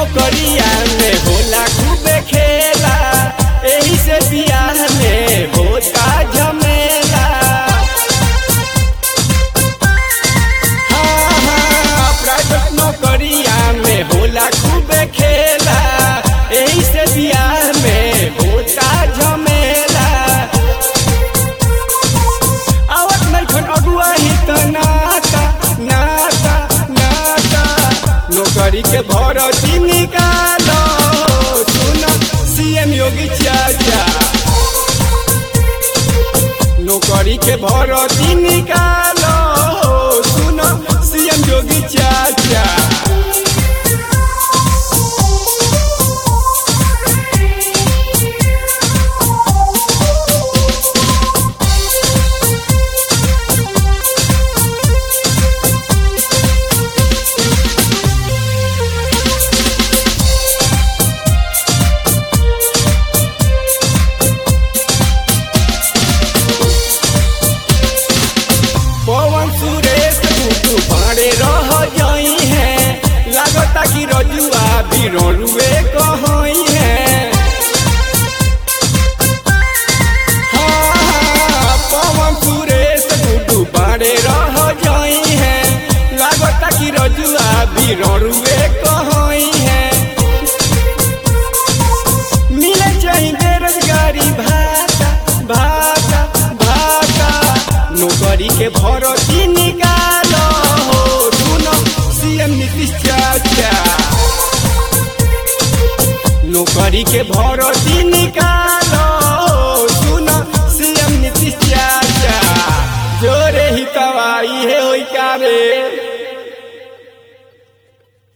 नौकरिया में होला खूबे खेला एही से बियाह में होता झमेला हाँ, हाँ, प्राइवेट नौकरिया में होला खूबे खेला एही से बियाह में होता झमेला आवत नइखन अगुआ ही त नाता नाता नाता नौकरी के भरती निकालो सुन सीएम योगी चाचा नौकरी के भरती निकालो सुन सीएम योगी चाचा पवन सुरेश गुटू भाड़े रह जाई है लागता कि रजुआ भी रुए कहई है हाँ, पवन सुरेश गुटू भाड़े रह जाई है लागता कि रजुआ भी रुए कहई है मिले चाहिए बेरोजगारी भाता भाता भाता नौकरी के भरती निकालो हो सुनो सीएम नीतीश चाचा नौकरी के भरती निकालो